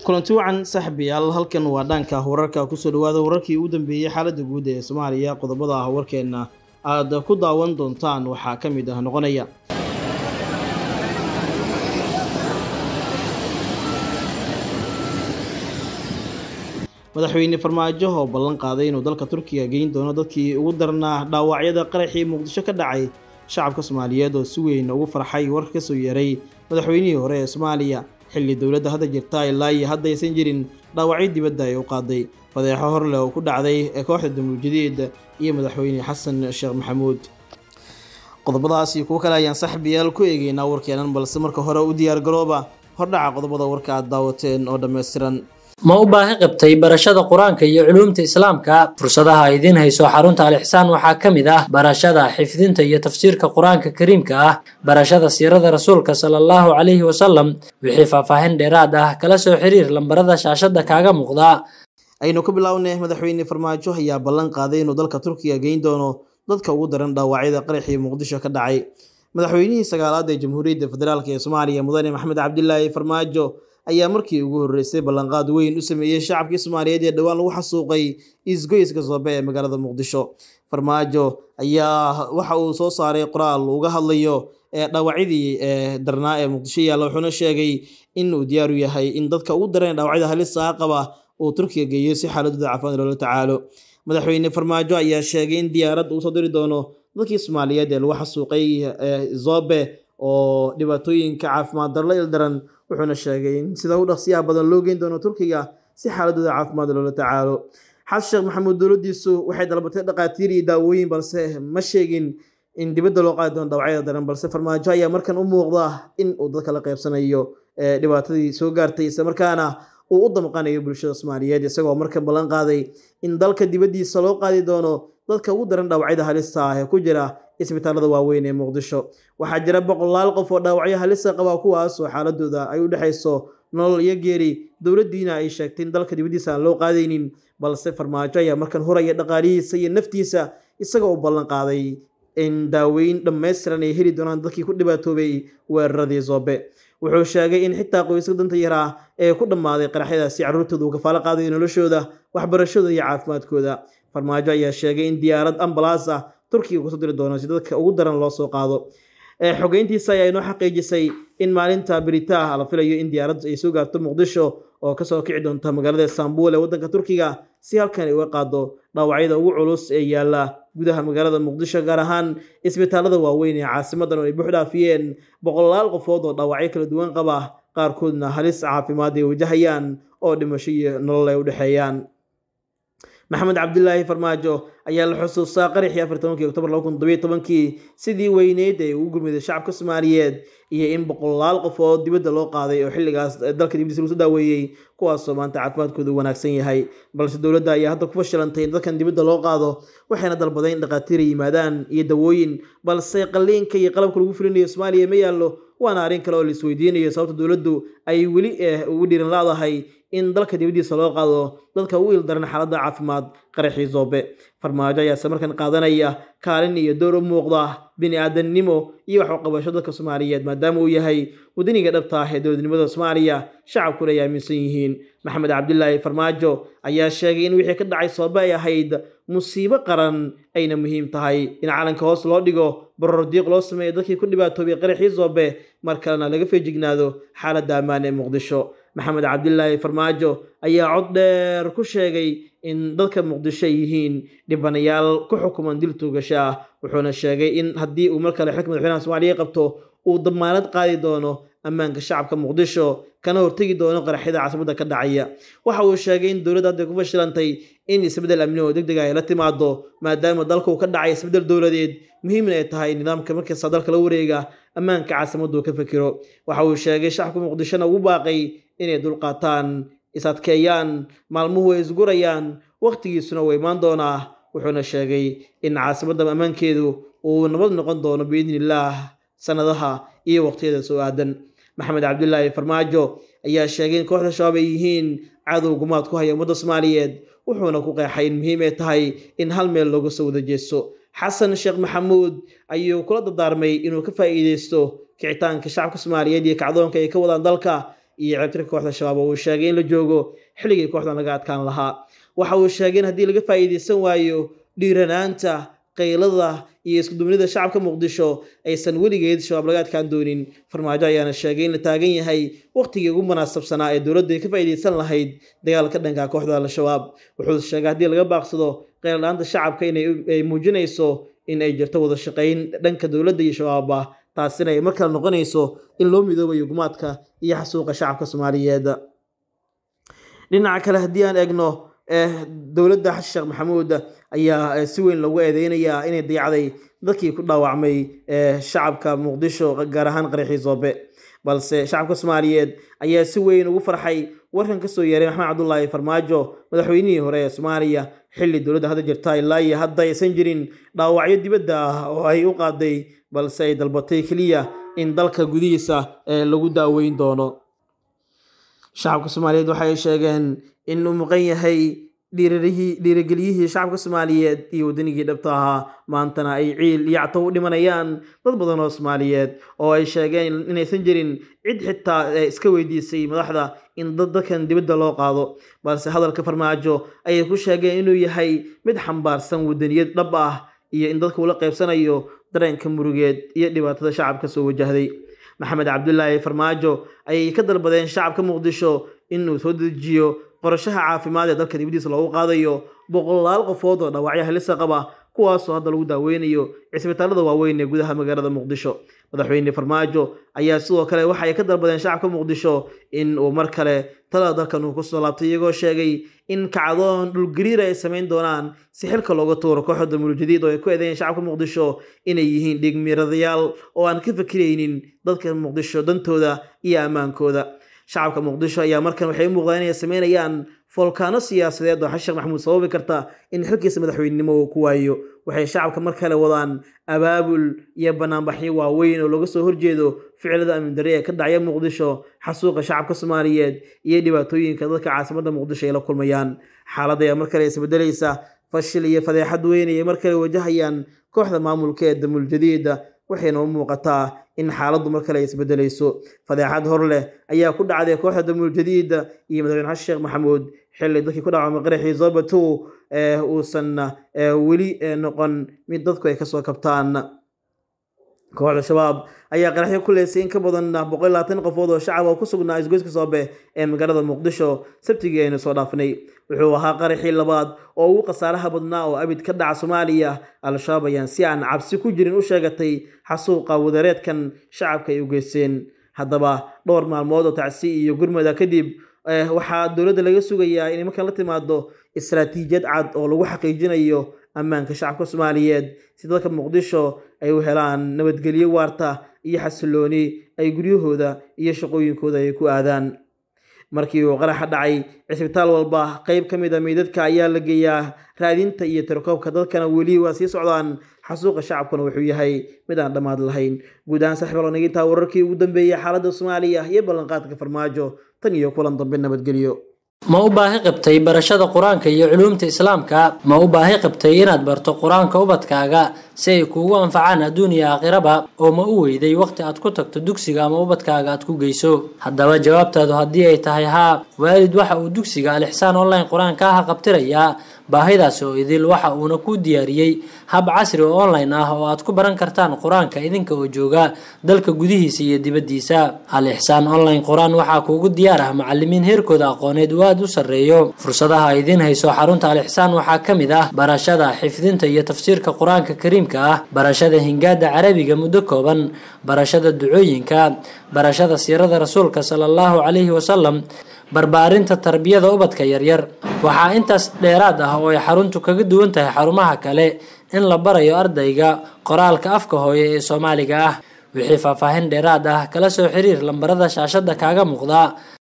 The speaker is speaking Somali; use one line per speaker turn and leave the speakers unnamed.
kulanti wacan saaxiibayaal halkan waa dhaanka wararka kusoo dhawaada wararkii ugu dambeeyey xaaladda guud ee soomaaliya qodobada ah warkeenna aad ku daawan doontaan waxaa ka mid ah noqonaya madaxweyne farmaajo oo ballan qaaday inuu dalka turkiga geyn doono dadkii ugu darnaa dhaawacyada qaraxii muqdisho ka dhacay shacabka soomaaliyeed oo si weyn ugu farxay warka kasoo yeeray madaxweynihii hore ee soomaaliya xilli dowladda hadda jirta ilaa iyo hadda aysan jirin dhaawacyo dibadda ay u qaaday fadeexo horleh oo ku dhacday ee kooxda damuuljadeed iyo madaxweyne xasan sheekh maxamuud qodobadaas iyo kuwo kale ayaan saaxiibayaal ku eegeynaa warkeenan balse marka hore u diyaar garooba hordhaca qodobada warka aad daawateen oo dhammaystiran
ma u baahi qabtay barashada qur-aanka iyo culuumta islaamka fursadaha idiin hayso xarunta al-ixsaan waxaa ka mid ah barashada xifdinta iyo tafsiirka qur-aanka kariimka ah barashada siirada rasuulka sala allahu calayhi wasalam wixii faahfaahin dheeraad ah kala soo xiriir lambarada shaashada kaaga muuqda
aynu ka bilownay madaxweyne farmaajo ayaa ballan qaaday inuu dalka turkiga geyn doono dadka ugu daran dhaawacyada qaraxii muqdisho ka dhacay madaxweynihii sagaalaad ee jamhuuriyadda federaalk ee soomaaliya mudane maxamed cabdilaahi farmaajo ayaa markii ugu horreysay ballanqaad weyn u sameeyey shacabkii soomaaliyeed ee dhowaan lagu xasuuqay isgoyska soobe ee magaalada muqdisho farmaajo ayaa waxa uu soo saaray qoraal uga hadlayo ee dhaawacyadii ee darnaa ee muqdisho yaalla wuxuuna sheegay in uu diyaar u yahay in dadka ugu daran dhaawacyada halista ah qaba uu turkiga geeyo si xaaladooda caafimaad loola tacaalo madaxweyne farmaajo ayaa sheegay in diyaarad uu soo diri doono dadkii soomaaliyeed ee lagu xasuuqay zobe oo dhibaatooyinka caafimaad darla ildaran wuxuuna sheegay in sida u dhaqsiyaha badan loo geyn doono turkiga si xaaladooda caafimaad loola tacaalo xasan sheekh maxamuud dowladdiisu waxay dalbatay dhaqaatiir iyo daawooyin balse ma sheegin in dibadda loo qaadi doono dhawacyada daran balse farmaajo ayaa markan u muuqda in uu dadka la qaybsanayo dhibaatadii soo gaartay isla markaana uu u damqanayo bulshada soomaaliyeed isagoo markan ballan qaaday in dalka dibaddiisa loo qaadi doono dadka ugu daran dhaawacyada halista ah ee ku jira isbitaalada waaweyn ee muqdisho waxaa jira boqolaal qof oo dhaawacyo halista qaba kuwaas oo xaaladooda ay u dhexayso nolol iyo geeri dowladdiina ay sheegtay in dalka dibaddiisa aan loo qaadaynin balse farmaajo ayaa markan huraya dhaqaalihiisa iyo naftiisa isagoo u ballan qaaday in daaweyn dhammaystiran ay heli doonaan dadkii ku dhibaatoobay weeraradii zoobe wuxuu sheegay in xitaa qoyska danta yaraa ee ku dhammaaday qaraxyadaasi carruurtooda uu kafaalo qaadayo noloshooda waxbarashadooda iyo caafimaadkooda farmaajo ayaa sheegay in diyaarad ambalaas ah turkiga kusoo diri doono si dadka ugu daran loo soo qaado xogeyntiisa ayaa inoo xaqiijisay in maalinta beritaa la filayo in diyaarad ay soo gaarto muqdisho oo kasoo kici doonta magaalada istanbul ee waddanka turkiga si halkan ay uga qaado dhaawacyada ugu culus ee yaalla gudaha magaalada muqdisho gaar ahaan isbitaalada waaweyn ee caasimadan oo ay buux dhaafiyeen boqolaal qofood oo dhaawacyo kala duwan qaba qaarkoodna halis caafimaad ay wajahayaan oo dhimasho iyo nolol ay u dhexeeyaan maxamed cabdilaahi farmaajo ayaa la xusuustaa qaraxii afar tobankii oktoobar laba kun todobiyo tobankii sidii weyneyd ee ugu gurmiday shacabka soomaaliyeed iyo in boqolaal qofood dibadda loo qaaday oo xilligaas dalka dibadiisa lagu soo daaweeyey kuwaasoo maanta caafimaadkooda u wanaagsan yahay balse dowladda ayaa hadda ku fashilantay in dadkan dibadda loo qaado waxayna dalbadeen in dhaqaatiira yimaadaan iyo dawooyin balse qalliinka iyo qalabka lagu fulinayo soomaaliya ma yaallo waana arrin kale oo la isweydiinayo sababta dowladdu ay weli ugu dhiiran laadahay in dalka dibaddiisa loo qaado dadka ugu ildaran xaaladda caafimaad qaraxii zoobe farmaajo ayaase markan qaadanaya kaalin iyo door u muuqda bini aadamnimo iyo waxuqabasho dadka soomaaliyeed maadaama uu yahay wadaniga dhabta ah ee dowladnimada soomaaliya shacabkuna ay aaminsan yihiin maxamed cabdilaahi farmaajo ayaa sheegay in wixii ka dhacay soobe ay ahayd musiibo qaran ayna muhiim tahay in calanka hoos loo dhigo baror diiq loo sameeyo dadkii ku dhibaatoobay qaraxii zoobe mar kalena laga feejignaado xaaladda ammaan ee muqdisho maxamed cabdilaahi farmaajo ayaa cod dheer ku sheegay in dadka muqdisho ay yihiin dhibanayaal ku xukuman dil tuugasho ah wuxuuna sheegay in haddii uu mar kale xilka madaxweynaha soomaaliya qabto uu damaanad qaadi doono ammaanka shacabka muqdisho kana hortegi doono qaraxyada caasimada ka dhacaya waxa uu sheegay in dowladda hadday ku fashilantay in isbeddel amni oo deg deg ah ay la timaado maadaama dalka uu ka dhacay isbeddel dowladeed muhiimna ay tahay nidaamka markasta dalka la wareega ammaanka caasimaddu ka fikiro waxa uu sheegay shacabka muqdishona ugu baaqay inay dulqaataan is-adkeeyaan maalmuhu ay isgurayaan wakhtigiisuna uu imaan doonaa wuxuuna sheegay in caasimadda ammaankeedu uu nabad noqon doono biidni illaah sanadaha iyo waqtiyada soo aadan maxamed cabdilaahi farmaajo ayaa sheegay in kooxda shabaab ay yihiin cadow gumaad ku haya ummadda soomaaliyeed wuxuuna ku qeexay in muhiim ay tahay in hal meel looga soo wada jeesto xasan sheekh maxamuud ayuu kula dardaarmay inuu ka faa'iideysto kicitaanka shacabka soomaaliyeed iyo kacdoonka ay ka wadaan dalka iyo ceebtirka kooxda shabaab oo uu sheegay in la joogo xilligii kooxdan laga adkaan lahaa waxa uu sheegay in haddii laga faa'iidaysan waayo dhiiranaanta qaylada iyo iskudubnida shacabka muqdisho aysan weligeed shabaab laga adkaan doonin farmaajo ayaana sheegay in la taagan yahay waqtigii ugu munaasabsanaa ee dowladda ay ka faa'iidaysan lahayd dagaalka dhanka kooxda al-shabaab wuxuu sheegay haddii laga baaqsado qayladhaanta shacabka inay muujinayso in ay jirto wada shaqayn dhanka dowladda iyo shabaabba taasina ay markale noqonayso in loo midoobayo gumaadka iyo xasuuqa shacabka soomaaliyeed dhinaca kale haddii aan eegno dowladda xasan sheekh maxamuud ayaa si weyn loogu eedeynayaa inay dayacday dadkii ku dhaawacmay shacabka muqdisho gaar ahaan qaraxii soobe balse shacabka soomaaliyeed ayaa si weyn ugu farxay warkan kasoo yeeray maxamed cabdulaahi farmaajo madaxweynihii hore ee soomaaliya xilli dowladda hadda jirta ilaa iyo hadda aysan jirin dhaawacyo dibadda ah oo ay u qaaday balse ay dalbatay keliya in dalka gudihiisa lagu daaweyn doono shacabka soomaaliyeed waxay sheegeen in uu muqan yahay dhiirigeliyihii shacabka soomaaliyeed iyo waddanigii dhabta ahaa maantana ay ciil iyo catow u dhimanayaan dad badan oo soomaaliyeed oo ay sheegeen inaysan jirin cid xitaa iska weydiisay madaxda in dad dadkan dibadda loo qaado balse hadalka farmaajo ayay ku sheegeen inuu yahay mid xambaarsan waddaniyad dhab ah iyo in dadka ula qaybsanayo dareenka murugeed iyo dhibaatada shacabka soo wajahday maxamed cabdulaahi farmaajo ayay ka dalbadeen shacabka muqdisho inuu soo dejiyo qorashaha caafimaad ee dalka dibadiisa loogu qaadayo boqolaal qofood oo dhaawacyo halisa qaba kuwaasoo hadda lagu daaweynayo cisbitaalada waaweyn ee gudaha magaalada muqdisho madaxweyne farmaajo ayaa sidoo kale waxa ay ka dalbadeen shacabka muqdisho in uu mar kale talada dalkan uu kusoo laabtay iyagoo sheegay in kacdoon dhulgariira ay samayn doonaan si xilka looga tuuro kooxda mulujadiid oo ay ku eedeeyeen shacabka muqdisho inay yihiin dhigmiiradayaal oo aan ka fikiraynin dadka muqdisho dantooda iyo ammaankooda shacabka muqdisho ayaa markan waxay u muuqdaan inay sameynayaan foolkaano siyaasadeed oo xasan sheekh maxamuud sababi karta in xilkiisa madaxweynenimo uu ku waayo waxay shacabka mar kale wadaan abaabul iyo banaanbaxyo waaweyn oo laga soo horjeedo ficilada amni darre ee ka dhacya muqdisho xasuuqa shacabka soomaaliyeed iyo dhibaatooyinka dadka caasimadda muqdisho ay la kulmayaan xaaladda ayaa mar kale isbedelaysa fashil iyo fadeexad weyn ayay mar kale wajahayaan kooxda maamulka ee damul jadiida waxayna u muuqataa in xaaladdu mar kale ay isbedelayso fadeexad hor leh ayaa ku dhacday kooxda damul jadiida iyo madaxweyne xasan sheekh maxamuud xilli dadkii ku dhacamay qaraxii zobato uusan weli noqon mid dadku ay kasoo kabtaan kooxda shabaab ayaa qaraxyo ku leysay in ka badan boqol labaatan qofood oo shacab oo ku sugnaa isgoyska soobe ee magaalada muqdisho sabtigii aynu soo dhaafnay wuxuu ahaa qaraxii labaad oo ugu khasaaraha badnaa oo abid ka dhaca soomaaliya al-shabaab ayaan si aan cabsi ku jirin u sheegatay xasuuqa wadareedkan shacabka ay u geysteen haddaba dhowr maalmood oo tacsi iyo gurmada kadib waxaa dowladda laga sugayaa inay markaan la timaado istaraatiijiyad cad oo lagu xaqiijinayo ammaanka shacabka soomaaliyeed si dadka muqdisho ay u helaan nabadgelyo waarta iyo xasilooni ay guryahooda iyo shaqooyinkooda ay ku aadaan markii uu qaraxa dhacay cisbitaal walba qeyb ka mid a meydadka ayaa la geeyaa raadinta iyo tirakoobka dadkana weli waa sii socdaan xasuuqa shacabkuna wuxuu yahay mid aan dhammaad lahayn guud ahaan saxibal nagintaa wararkii ugu dambeeyey xaaladda soomaaliya iyo ballanqaadka farmaajo tan iyo kulan dambe nabadgelyo
ma u baahi qabtay barashada qur-aanka iyo culuumta islaamka ma u baahi qabtay inaad barto qur-aanka ubadkaaga si ay kuugu anfacaan adduun iyo aakhiraba oo ma u weyday waqti aad ku tagto dugsiga ama ubadkaaga aad ku geyso haddaba jawaabtaadu haddii ay tahay haa waalid waxa uu dugsiga alixsaan online qur-aanka ah qabtirayaa baahidaas oo idil waxa uuna ku diyaariyey hab casri oo online ah oo aad ku baran kartaan qur-aanka idinka oo jooga dalka gudihiisa iyo dibaddiisa al ixsaan online qur-aan waxaa kuugu diyaar ah macalimiin heerkooda aqooneed uu aada u sarreeyo fursadaha idiin hayso xarunta al ixsaan waxaa ka mid ah barashada xifdinta iyo tafsiirka qur-aanka kariimka ah barashada hingaada carabiga muddo kooban barashada ducooyinka barashada siirada rasuulka sala allahu calayhi wasalam barbaarinta tarbiyada ubadka yaryar waxaa intaas dheeraad ah oo ay xaruntu kaga duwan tahay xarumaha kale in la barayo ardayga qoraalka afka hooye ee soomaaliga ah wixii faahfaahin dheeraad ah kala soo xiriir lambarada shaashada kaaga muuqda